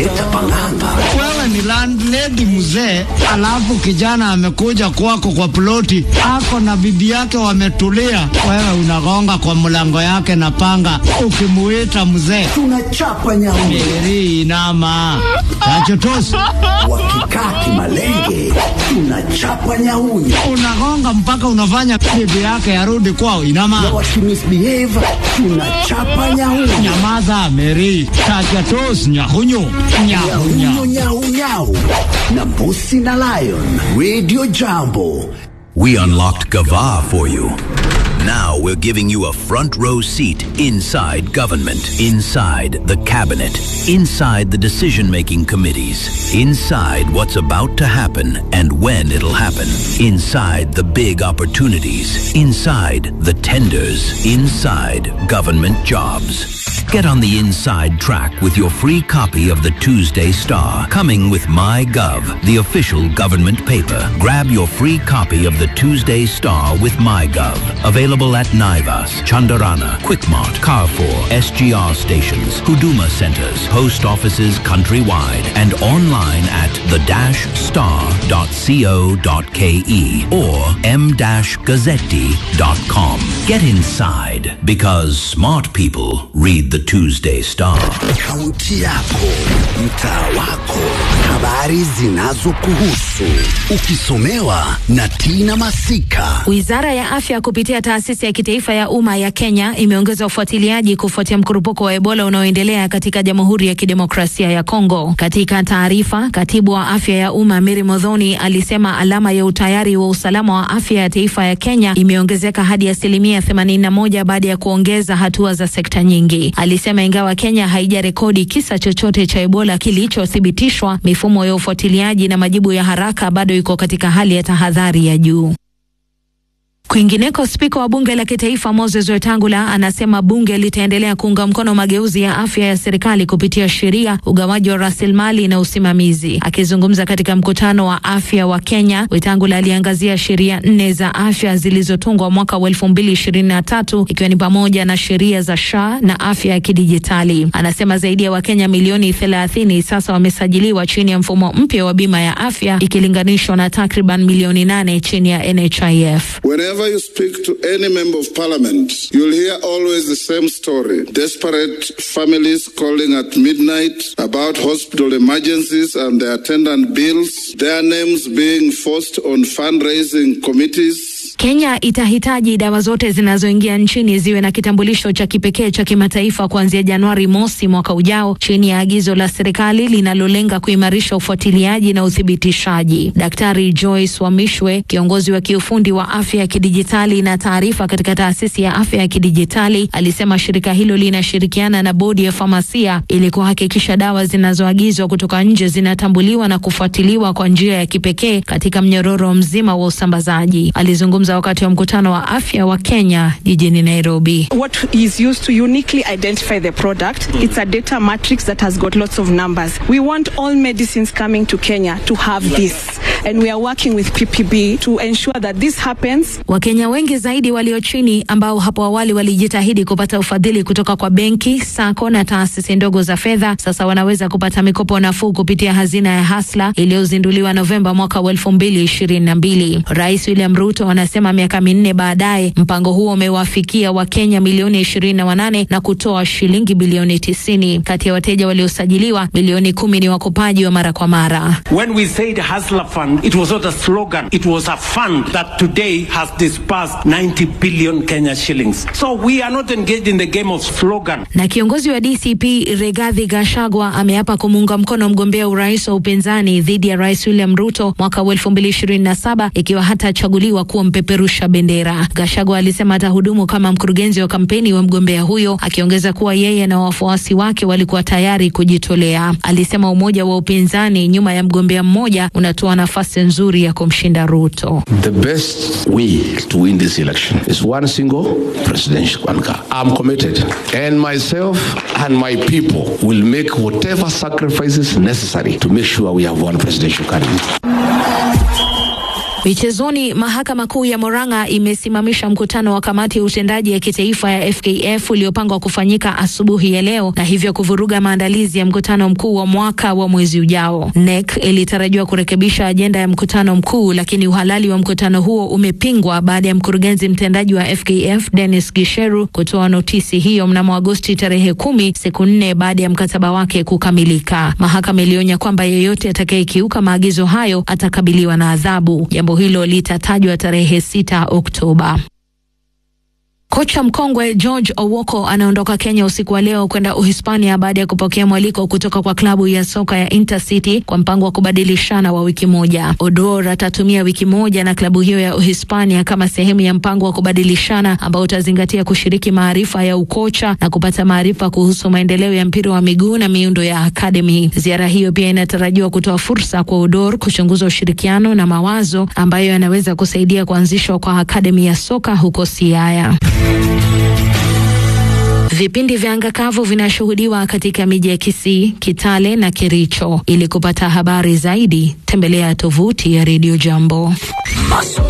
wakileta pang'anga. Wewe ni landlady mzee, alafu kijana amekuja kwako kwa ploti, ako na bibi yake wametulia, wewe unagonga kwa mlango yake na panga, ukimuita mzee Tunachapa nyauni Meri inama tachotosi, wakikaa kimalenge, tunachapa nyauni unagonga mpaka unafanya bibi yake arudi kwao. na Inama, wakimisbehave, tunachapa nyauni nyamaza Meri, tachotosi, nyahunyu nyahunya nyau nyau nyau na mbusi na lion. Radio Jambo. We unlocked Gava for you. Now we're giving you a front row seat inside government, inside the cabinet, inside the decision making committees, inside what's about to happen and when it'll happen, inside the big opportunities, inside the tenders, inside government jobs. Get on the inside track with your free copy of the Tuesday Star, coming with MyGov, the official government paper. Grab your free copy of the Tuesday Star with MyGov. Available at Naivas, Chandarana, Quickmart, Carrefour, SGR stations, Huduma centers, post offices countrywide, and online at the-star.co.ke or m-gazzetti.com. Get inside because smart people read the Tuesday Star. Kaunti yako, mtaa wako, habari zinazokuhusu, ukisomewa na Tina Masika. Wizara ya Afya kupitia taasisi ya kitaifa ya umma ya Kenya imeongeza ufuatiliaji kufuatia mkurupuko wa Ebola unaoendelea katika Jamhuri ya Kidemokrasia ya Kongo. Katika taarifa, katibu wa afya ya umma Mary Modhoni alisema alama ya utayari wa usalama wa afya ya taifa ya Kenya imeongezeka hadi asilimia 81 baada ya kuongeza hatua za sekta nyingi. Alisema ingawa Kenya haijarekodi kisa chochote cha Ebola kilichothibitishwa, mifumo ya ufuatiliaji na majibu ya haraka bado iko katika hali ya tahadhari ya juu. Kwingineko, spika wa bunge la kitaifa Moses Wetangula anasema bunge litaendelea kuunga mkono mageuzi ya afya ya serikali kupitia sheria, ugawaji wa rasilimali na usimamizi. Akizungumza katika mkutano wa afya wa Kenya, Wetangula aliangazia sheria nne za afya zilizotungwa mwaka wa elfu mbili ishirini na tatu ikiwa ni pamoja na sheria za SHA na afya ya kidijitali. Anasema zaidi ya Wakenya milioni thelathini sasa wamesajiliwa chini ya mfumo mpya wa bima ya afya ikilinganishwa na takriban milioni nane chini ya NHIF. Whenever you speak to any member of parliament, you'll hear always the same story. Desperate families calling at midnight about hospital emergencies and their attendant bills, their names being forced on fundraising committees. Kenya itahitaji dawa zote zinazoingia nchini ziwe na kitambulisho cha kipekee cha kimataifa kuanzia Januari mosi mwaka ujao, chini ya agizo la serikali linalolenga kuimarisha ufuatiliaji na uthibitishaji. Daktari Joyce Wamishwe, kiongozi wa kiufundi wa afya ya kidijitali na taarifa katika taasisi ya afya ya kidijitali, alisema shirika hilo linashirikiana na bodi ya famasia ili kuhakikisha dawa zinazoagizwa kutoka nje zinatambuliwa na kufuatiliwa kwa njia ya kipekee katika mnyororo mzima wa usambazaji. Alizungumza wakati wa mkutano wa afya wa Kenya jijini Nairobi. what is used to uniquely identify the product. It's a data matrix that has got lots of numbers. We want all medicines coming to Kenya to have this. And we are working with PPB to ensure that this happens. Wakenya wengi zaidi walio chini ambao hapo awali walijitahidi kupata ufadhili kutoka kwa benki, sako na taasisi ndogo za fedha sasa wanaweza kupata mikopo nafuu kupitia hazina ya Hasla iliyozinduliwa Novemba mwaka wa elfu mbili ishirini na mbili. Rais William Ruto anasema miaka minne baadaye mpango huo umewafikia Wakenya milioni ishirini na wanane na kutoa shilingi bilioni tisini. Kati ya wateja waliosajiliwa milioni kumi ni wakopaji wa mara kwa mara. When we said Hustler Fund, it was not a slogan. It was a fund that today has disbursed 90 billion Kenya shillings. So we are not engaged in the game of slogan. Na kiongozi wa DCP Regathi Gachagua ameapa kumuunga mkono mgombea urais wa upinzani dhidi ya Rais William Ruto mwaka wa 2027 ikiwa hatachaguliwa kuwa mpeperusha bendera. Gachagua alisema atahudumu kama mkurugenzi wa kampeni wa mgombea huyo, akiongeza kuwa yeye na wafuasi wake walikuwa tayari kujitolea. Alisema umoja wa upinzani nyuma ya mgombea mmoja unatoa nafasi nzuri ya kumshinda Ruto. The best way to win this election is one single presidential anchor. I'm committed, and myself and my people will make whatever sacrifices necessary to make sure we have one presidential candidate. Michezoni, mahakama kuu ya Murang'a imesimamisha mkutano wa kamati ya utendaji ya kitaifa ya FKF uliopangwa kufanyika asubuhi ya leo na hivyo kuvuruga maandalizi ya mkutano mkuu wa mwaka wa mwezi ujao. NEC ilitarajiwa kurekebisha ajenda ya mkutano mkuu, lakini uhalali wa mkutano huo umepingwa baada ya mkurugenzi mtendaji wa FKF Dennis Gisheru kutoa notisi hiyo mnamo Agosti tarehe kumi, siku nne baada ya mkataba wake kukamilika. Mahakama ilionya kwamba yeyote atakayekiuka maagizo hayo atakabiliwa na adhabu. Jambo hilo litatajwa tarehe sita Oktoba. Kocha mkongwe George Owoko anaondoka Kenya usiku wa leo kwenda Uhispania baada ya kupokea mwaliko kutoka kwa klabu ya soka ya Intercity kwa mpango wa kubadilishana wa wiki moja. Odor atatumia wiki moja na klabu hiyo ya Uhispania kama sehemu ya mpango wa kubadilishana ambao utazingatia kushiriki maarifa ya ukocha na kupata maarifa kuhusu maendeleo ya mpira wa miguu na miundo ya akademi. Ziara hiyo pia inatarajiwa kutoa fursa kwa Odor kuchunguza ushirikiano na mawazo ambayo yanaweza kusaidia kuanzishwa kwa akademi ya soka huko Siaya. Vipindi vya anga kavu vinashuhudiwa katika miji ya Kisii, Kitale na Kericho. Ili kupata habari zaidi, tembelea tovuti ya Radio Jambo.